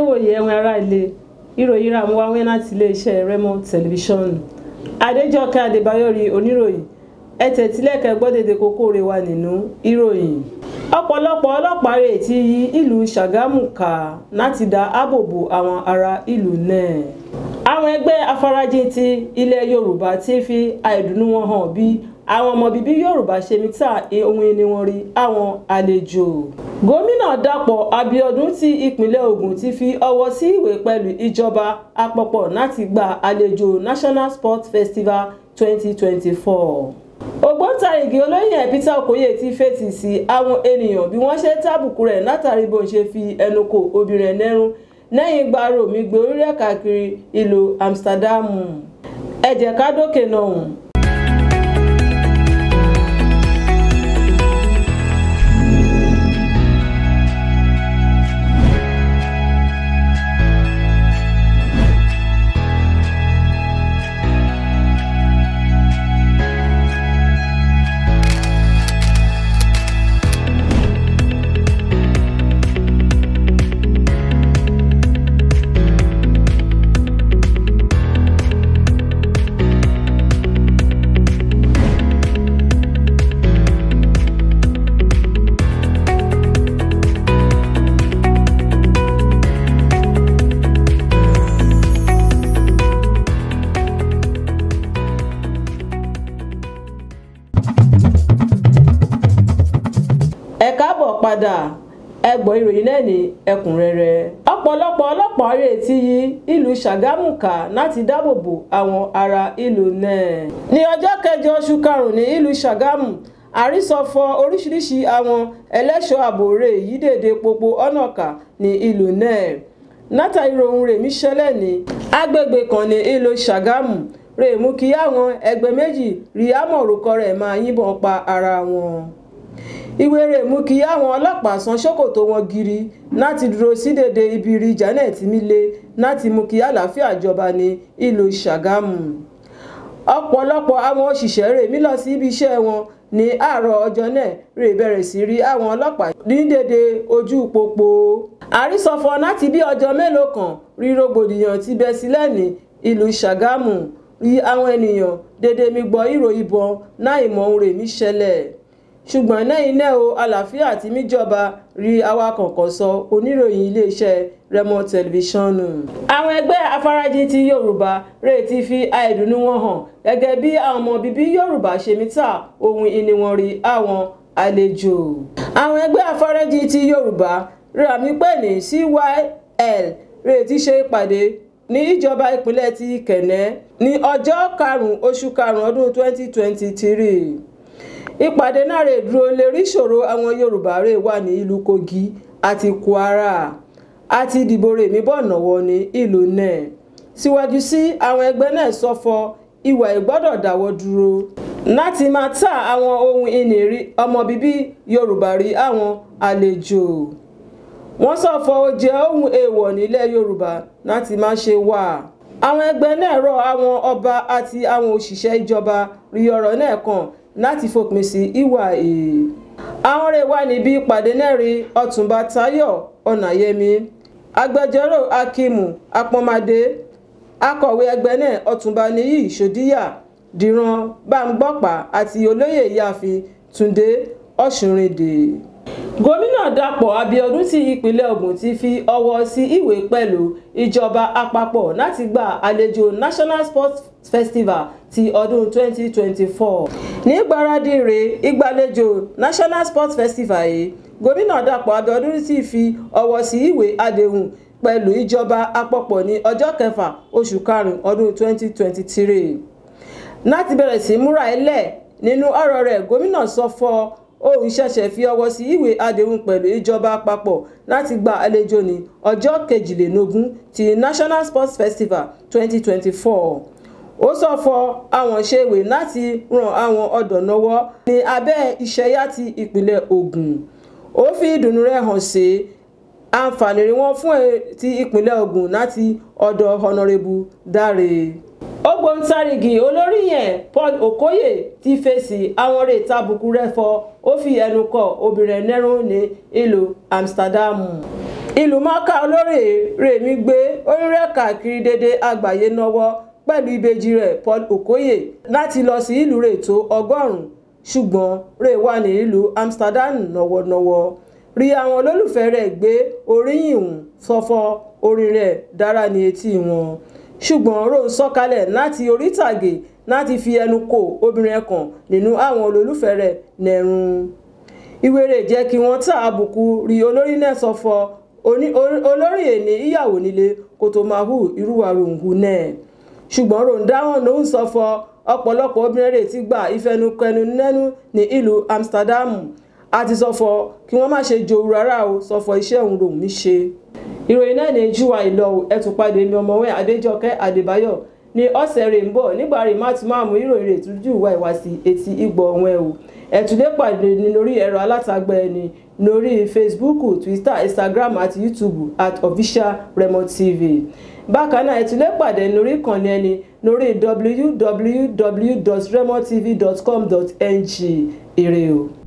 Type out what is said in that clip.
wòye ẹ̀wọ̀n ará ilé ìròyìn ra àwọn wáwẹ́ láti iléeṣẹ́ Remo tẹlifíṣọ̀nù Adéjọkẹ́ Adébáyọ̀rí oníròyìn ẹ tẹ̀tílẹ̀kẹ́ gbọ́dẹ̀dẹ̀ kókó rẹ̀ wà nínú ìròyìn ọ̀pọ̀lọpọ̀ ọlọ́pàá rẹ̀ ti yí ìlú Ṣàgámù ká láti dá ààbò bo àwọn ará ìlú náà àwọn ẹgbẹ́ afarajìn ti ilẹ̀ Yorùbá ti fi àìdùnnú wọn hàn bí àwọn ọmọ bíbí Yorùbá ṣe mí ta ohun ìní wọn rí àwọn àlejò gómìnà Dàpọ̀ Abíọ́dún ti ìpínlẹ̀ Ògùn ti fi ọwọ́ sí ìwé pẹ̀lú ìjọba àpapọ̀ láti gba àlejò National Sports Festival 2024 ògbóǹtarìgì olóyè Peter Okoye ti fèsì sí àwọn ènìyàn bí wọ́n ṣe tábùkù rẹ̀ látàrí bó ń ṣe fi ẹnu kò obìnrin ẹnẹ́rún lẹ́yìn gbàrò mi gbé orí rẹ̀ káàkiri ìlú Amsterdam ẹ jẹ́ ká dókè náà. ẹ káàbọ̀ padà ẹ gbọ́ ìròyìn náà ní ẹ̀kúnrẹ́rẹ́ ọ̀pọ̀lọpọ̀ ọlọ́pàá rẹ̀ ti yí ìlú Ṣàgámù ká láti dáàbò bo àwọn ará ìlú náà ní ọjọ́ kẹjọ oṣù karùn-ún ní ìlú Ṣàgámù àrísọfọ oríṣiríṣi àwọn ẹlẹ́ṣọ́ ààbò rẹ̀ yìí dèdè pópó ọ̀nà ká ní ìlú náà látàrí ohun rẹ̀ mí ṣẹlẹ̀ ní agbègbè kan ní ìlú Ṣàgámù rẹ̀ mú kí àwọn ẹgbẹ́ méjì rí àmọ̀rúkọ rẹ̀ máa yìnbọn pa ara wọn ìwé rẹ̀ mú kí àwọn ọlọ́pàá san ṣòkòtò wọn gírí láti dúró sí dèdè ibi rí Janet Mile láti mú kí àlàáfíà jọba ní ìlú Ṣàgámù ọ̀pọ̀lọpọ̀ àwọn òṣìṣẹ́ rẹ̀ mí lọ sí ibi iṣẹ́ wọn ní àárọ̀ ọjọ́ náà rè bẹ̀rẹ̀ sí rí àwọn ọlọ́pàá ní dèdè ojú pópó àrísọfọ láti bí ọjọ́ mélòó kan rí rògbòdìyàn ti bẹ́ sílẹ̀ ní ìlú Ṣàgámù rí àwọn ènìyàn dèdè mi gbọ́ ìró ìbọn náà ìmọ̀ ohun rẹ̀ mí ṣẹlẹ̀ ṣùgbọ́n lẹ́yìn náà o àlàáfíà tí míjọba rí awakọ̀ kan sọ oníròyìn iléeṣẹ́ Remo tẹlifíṣọ̀nù. àwọn ẹgbẹ́ afarajìn ti Yorùbá rẹ̀ ti fi àìdùnnú wọn hàn gẹ́gẹ́ bí àwọn ọmọ bíbí Yorùbá ṣe mí ta ohun ìní wọn rí àwọn àlejò. àwọn ẹgbẹ́ afarajìn ti Yorùbá rà mí pè ní CYL rẹ̀ ti ṣe ìpàdé ní ìjọba ìpínlẹ̀ ti Kẹ̀nẹ́ ní ọjọ́ karùn-ún oṣù karùn-ún ọdún 2023 ìpàdé náà rè dúró lérí ìṣòro àwọn Yorùbá rè wà ní ìlú Kogi àti Kwara àti ìdìbò rè mí bọ̀ nọ̀wọ́ ní ìlú náà síwájú sí àwọn ẹgbẹ́ náà sọfọ ìwà ìgbọ́dọ̀ dáwọ́ dúró láti máa ta àwọn ohun ìní rí ọmọ bíbí Yorùbá rí àwọn àlejò wọ́n sọfọ ó jẹ́ ohun èèwọ̀ nílẹ̀ Yorùbá láti má ṣe wà àwọn ẹgbẹ́ náà rọ àwọn ọba àti àwọn òṣìṣẹ́ ìjọba rí ọ̀rọ̀ náà kàn láti fòpin sí ìwà èè. àwọn rẹ̀ wà níbi ìpàdé náà rí ọ̀túnba táyọ̀ ọ̀nàyẹmí agbẹjọ́rò akíìmù apọ́nmadé akọ̀wé ẹgbẹ́ náà ọ̀túnba níyì ṣòdíyà dìran bámgbọ́pà àti olóyè ìyáàfin túndé ọ̀ṣunrìndé. gómìnà dàpọ̀ abíọ́dún ti ìpínlẹ̀ ògùn ti fi ọwọ́ sí ìwé pẹ̀lú ìjọba àpapọ̀ láti gba àlejò national sports festival ti ọdún 2024 ní gbáradì rẹ̀ ìgbàlejò national sports festival yìí gómìnà dàpọ̀ abíọ́dún sì fi ọwọ́ sí ìwé àdéhùn pẹ̀lú ìjọba àpapọ̀ ní ọjọ́ kẹfà oṣù karùn-ún ọdún 2023 láti bẹ̀rẹ̀ sí múra ẹlẹ́ nínú ọ̀rọ̀ rẹ̀ gómìnà sọ fọ́ òun ṣẹ̀ṣẹ̀ fi ọwọ́ sí ìwé àdéhùn pẹ̀lú ìjọba àpapọ̀ láti gba àlejò ní ọjọ́ kejìlélógún ti national sports festival 2024 ó sọ fọ àwọn ṣèwé láti ran àwọn ọ̀dọ́ lọ́wọ́ ní abẹ́ ìṣẹ́yà ti ìpínlẹ̀ Ògùn ó fi ìdùnnú rẹ̀ hàn sí àǹfààní rí wọn fún ti ìpínlẹ̀ Ògùn láti ọ̀dọ̀ Honourable Dáre ògbóǹtarìgì olórí yẹn Paul Okoye ti fèsì àwọn rè tàbùkù rẹ̀ fọ́ ó fi ẹnu kò obìnrin nẹ́rùn ní ìlú Amsterdam ìlú mọ́ká olórí rèmí gbé orírẹ́ káàkiri dédé àgbáyé náwó pẹ̀lú ìbejì rẹ̀ Paul Okoye láti lọ sí ìlú rẹ̀ tó ọgọ́rùn-ún ṣùgbọ́n rẹ̀ wà ní ìlú Amsterdam nọ́wọ́nọ́wọ́ rí àwọn olólùfẹ́ rẹ̀ gbé oríyìn hùn sọ́fọ́ orin rẹ̀ dára ní etí wọn ṣùgbọ́n Rose sọ̀kalẹ̀ láti orí ìtàgé láti fi ẹnu kò obìnrin kan nínú àwọn olólùfẹ́ rẹ̀ nẹ̀rùn ìwéré jẹ́ kí wọ́n ta àbùkù rí olórí náà sọ́fọ́ olórí èní ìyàwó nílé kó tó máa hù irúwà ròǹgù náà ṣùgbọ́n ròǹdáwọn ló ń sọ́fọ́ ọ̀pọ̀lọpọ̀ obìnrin rẹ̀ ti gba ìfẹnukẹnu nẹ́nu ní ìlú Amsterdam àti sọ́fọ́ kí wọ́n má ṣe jòrú rárá o sọ́fọ́ iṣẹ́ òun lòun mi ṣe. ìròyìn náà ní júwà ìlọ ẹtù padà èmi ọmọwé Adéjọkẹ́ Adébáyọ̀ ní ọ̀sẹ̀ rẹ̀ ń bọ̀ nígbà rẹ̀ má tún máa mú ìròyìn rẹ̀ tún jù wá ìwá sí etí ìgbọ̀ ọ̀hún ẹ̀ o ẹ̀túndé pàdé ní lórí ẹ̀rọ alátagbà ẹni lórí Facebook Twitter Instagram àti YouTube at official Remo TV bákan náà ẹ̀túndé pàdé lórí ìkànnì ẹni lórí www.remotv.com.ng ire o.